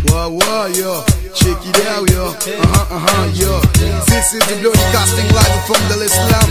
Whoa, whoa, yo. Check it out, yo. Uh-huh, uh-huh, yo. This is the broadcasting live from the Islam.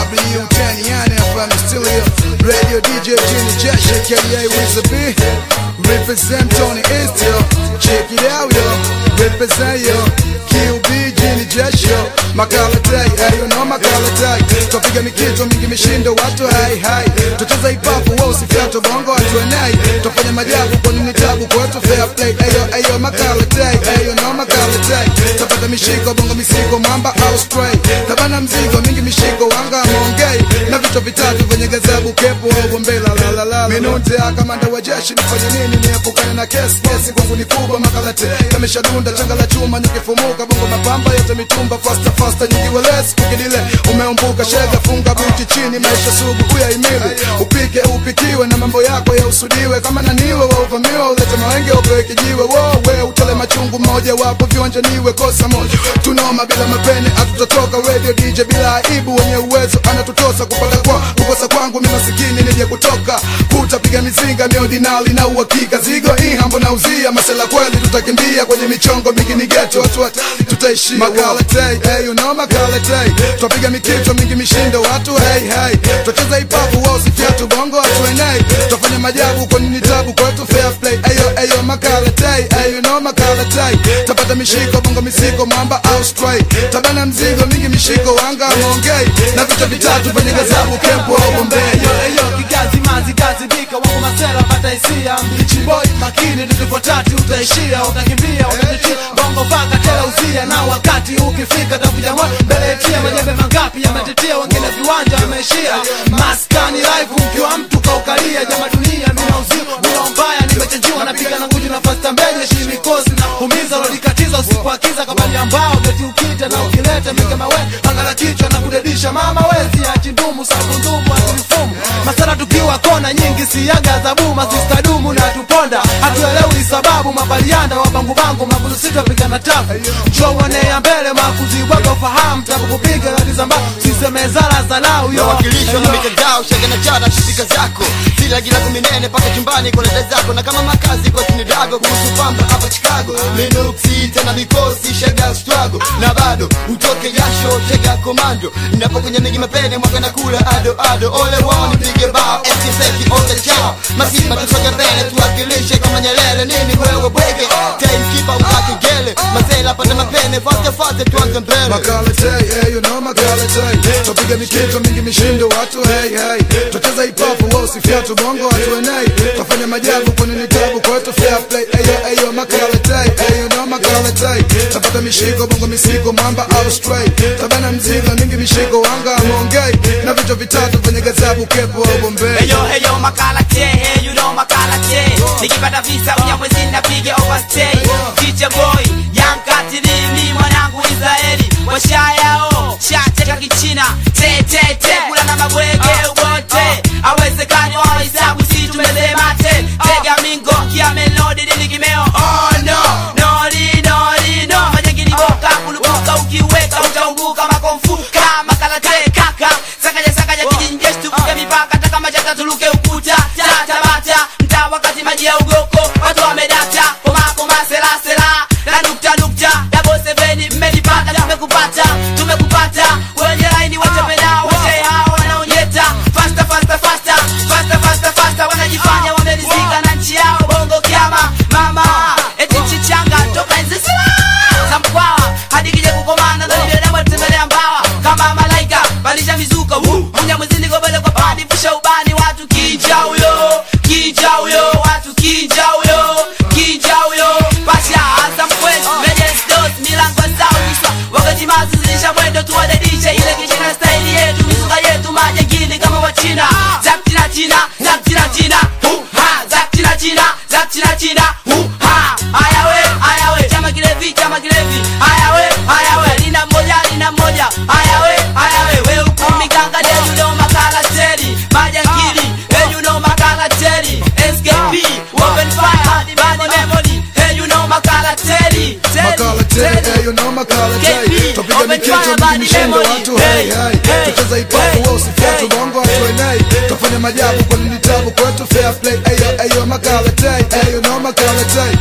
W10 Yana FM is still here. Radio DJ Jenny Josh, aka with the B. Represent Tony East, yo. Check it out, yo. Represent, yo. QB Jenny Josh, yo. Makala day, hey, you know Makala day. Twapiga mikito mingi mishindo watu hai hai. Tucheza ipapo wao usifiato bongo watu enai. Twafanya majabu kwa nini tabu kwetu fair play. Ayo ayo Makala day, hey, you know Makala day. Tapata mishiko bongo misiko mamba au stray. Tabana mzigo mingi mishiko wanga mongei. Na vichwa vitatu venye gazabu kepo au bombela la la la. Minunte akamanda wa jeshi nifanye nini niepukane na kesi kesi kwangu ni kubwa makalate. Kameshadunda changa la chuma nikifumuka bongo mapamba yote mitumba faster faster nyingi welesi kukidile umeumbuka shega funga buti chini maisha sugu uyaimili upike upikiwe na mambo yako yausudiwe kama naniwe wauvamiwa ulete mawenge upewe kijiwe wowe utole machungu mmoja wapo viwanja niwe kosa moja tunoma bila mapene hatutatoka radio dj bila aibu wenye uwezo anatutosa kupata kwa kukosa kwangu mi masikini nije kutoka kutapiga mizinga miodinali na uhakika zigo ihambo na uzia masela kweli tutakimbia kwenye michongo mingi ni geto watu hatari tutaishia makala tay hey, you know makala tay twapiga mikito mingi mishindo watu hey hey twacheza ipapu wao sifiatu bongo watu enei twafanya majabu kwa nini tabu kwetu fair play ayo ayo makala tay hey, you know makala tay tapata mishiko bongo misiko mwamba au stray tabana mzigo mingi mishiko wanga mongei na vichwa vitatu venye gazabu kempo au bombei Eyo, eyo, kigazi mazi gazi bika wangu masela pata hisia mbichi boy makini tukipo tatu utaishia utakimbia utajitia bongo vaka tela uzia na wakati ukifika takuja mwa mbele yetia majembe mangapi yametetea wengine viwanja wameishia maskani live mkiwa mtu kaukalia jama dunia mina uzio mina mbaya nimechenjiwa napiga na nguju na fasta mbenye shini kosi humiza lolikatiza usiku akiza kabali ambao beti ukita na ukileta mika mawe angala kichwa na kudedisha mama wezi achi ndumu sabundumu atilifumu masara tukiwa kona nyingi siaga zabu masista dumu na tuponda hatuelewi sababu mabalianda wabangubangu makulusito pigana tafu jowone ya mbele makuzi waga ufahamu tabu kupiga ladizamba siseme zala zalau yo wakilishwa na mitandao shega na chana shirika zako sila gila kuminene paka chumbani kwa dada zako na kama makazi kwa tinidago kuhusu pamba hapa chicago minuksi tena mikosi shega struggle na bado utoke jasho shega komando napokunya mingi mapene mwaka na kula ado ado ole wao nipige bao esiseki ote chao masima tusoge mbele tuwakilishe kama nyelele nini wewe bwege timekeeper ukake gele mazela pata mapene fate fate tuanze mbele Makala tay, hey, you know makala tay Twapiga mikito mingi mishindo watu hey hey Twacheza ipapu wao sifiatu bongo watu enei Twafanya majabu kwa nini tabu kwetu fair play Ayo ayo makala tay, hey, you know makala tay Tapata mishiko bongo misiko mamba au stray Tabana mzigo mingi mishiko wanga mongei Na vichwa vitatu venye gazabu kepo au bombei Heyo heyo makala che, hey you know makala che Nikipata visa unyamwezi napiga overstay DJ boy, young katirimi mwanangu Israeli Washayao, shateka kichina Te te te, kula na mabwege ubote Awezekani wa hisabu si tumezemate Tega mingo, kia melodi dini kimeo Oh no, nori nori no Majengini boka, kulubuka ukiweka utaumbuka makomfu Kama kalate kaka, sakaja sakaja kijinjeshi tuvuke mipaka Taka majata tuluke ukuta, tata bata Mtaa wakati maji ya ugoko, watu wamedata Koma koma sela sela, na nukta nukta Double seveni mmenipata, tumekupata, tumekupata Wenye laini watembea, wote hao wanaonyeta Faster faster faster, faster faster faster Wanajifanya wamerizika na nchi yao bongo kiama Mama, eti nchi changa toka enzi sila za mkwawa hadi kije kukomana ndo binadamu atembelea mbawa kama malaika balisha mizuka munya mwezini gobele kwa padi fusha ubani watu kija huyo kija huyo watu kija huyo kija huyo pasha hasa mkwezi mejes dos milango zao niswa wakati mazi zilisha mwendo tuwadedishe ile kishina staili yetu mizuka yetu majengini kama wachina zaktina china zaktina china hu ha zaktina china zaktina china hu ha ayawe ayawe chama kilevi chama kilevi ayawe ayawe lina mmoja lina mmoja ayawe ayawe we ukumi ganga de you know makala teri majangili hey you know makala teri SKP open fire bad memory hey you know makala teri Makala tay, hey, you know makala tay KP, Twapiga open mikito fire, mingi body mishindo memory. watu Hey, hey hey hey, Tucheza ipapu hey, wao sifiatu hey. bongo watu enei Twafanya majabu kwa nini tabu kwetu fair play Ayo ayo makala tay, hey, you know makala tay Tapata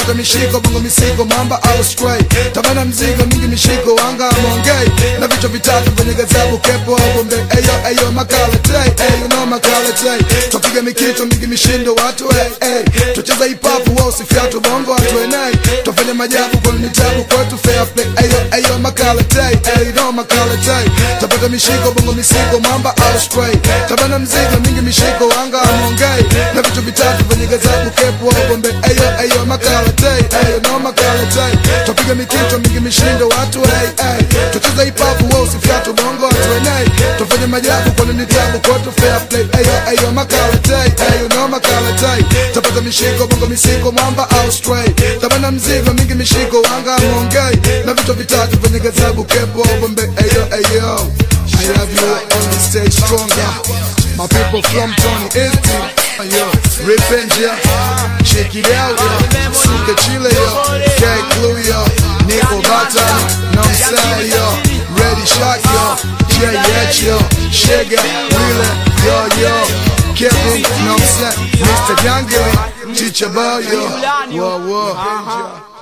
tapata mishiko bongo misiko mamba au stray tabana mzigo mingi mishiko wanga mongei na vichwa vitatu kwenye gazabu kepo au bombe eyo eyo makalate eyo no makalate twapiga mikito mingi mishindo watu hey, hey. tucheza hip hop wao sifiatu bongo watu enei twafanya majabu kwa mitabu kwetu fair play eyo eyo makalate eyo no makalate tapata mishiko bongo misiko mamba au stray tabana mzigo mingi mishiko wanga mongei na vichwa vitatu kwenye gazabu kepo au bombe eyo eyo makalate eyo no makalate twapiga mikito mingi mishindo watu hey, hey. tucheza hip hop wao sifiatu bongo watu enei twafanya majabu kwa nini tabu kwetu fair play eyo eyo makalate eyo no makalate tapata mishiko bongo misiko mwamba au stray tabana mzigo mingi mishiko wanga mongei na vichwa vitatu kwenye gazabu kepo au bombe eyo eyo I have you on the stage stronger My people from Tony East Yo, Revenge, yeah Check it out, yo Suka Chile, yo K Clue, yo Nico Bata Know I'm saying, yo Ready Shot, yo J-H, yo Shega, Wheeler, yo, yo Kevin, know I'm saying Mr. Youngly Teacher Boy, yo Whoa, whoa